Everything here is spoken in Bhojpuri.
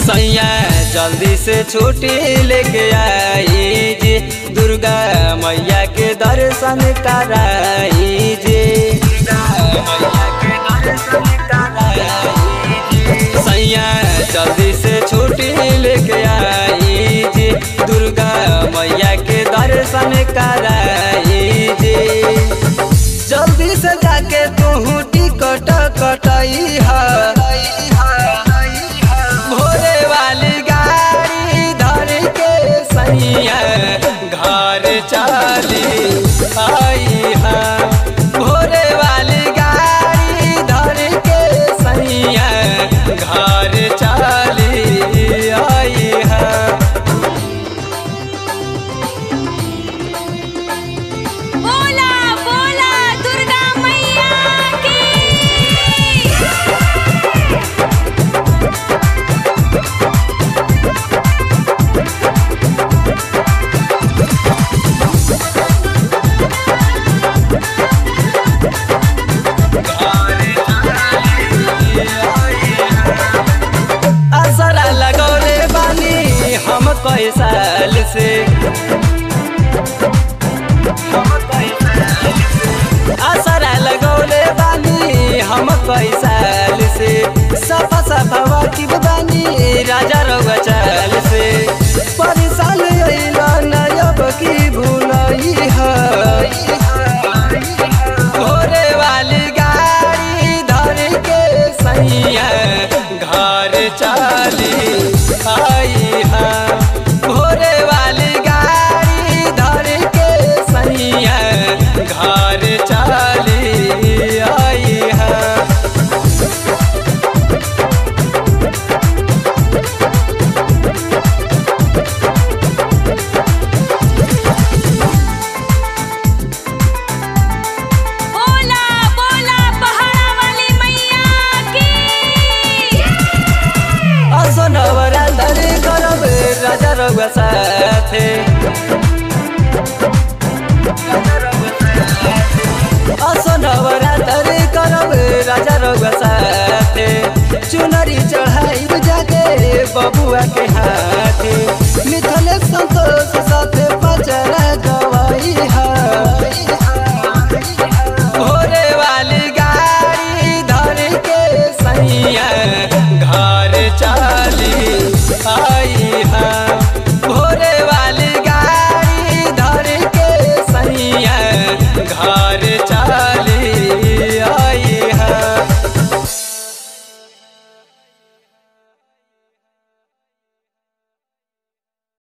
सैया जल्दी से छुट्टी लेके आई जी दुर्गा मैया के दर्शन कराई जी दुर्गा मैया के दर्शन कराई जी सैया जल्दी से छुट्टी लेके आई जी दुर्गा मैया के दर्शन कराई जी जल्दी से जाके तू टिकट कटाई है भोरे वाली गाड़ी धर के सैया घर चली आई है भोरे वाली गाड़ी धर के सैया घर चली आई है बोला बोला दुर्गा मैया की असरा लगौले बानी हम कई साल से असरा लगौले बानी हम कई साल से सफा सफा वाकिफ बानी राजा रउआ चाल से परेशान अइला नयब की भूलई है घोरे वाली गाड़ी धर के सैया घर चली आई है घोरे वाली गाड़ी धर के सैया घर चली आई है बोला बोला पहाड़ा वाली मैया की असनवरा धरे करब राजा रउआ साथे असनवरा धरे करब राजा रउआ साथे चुनरी चढ़ाई जाके बबुआ के हाथ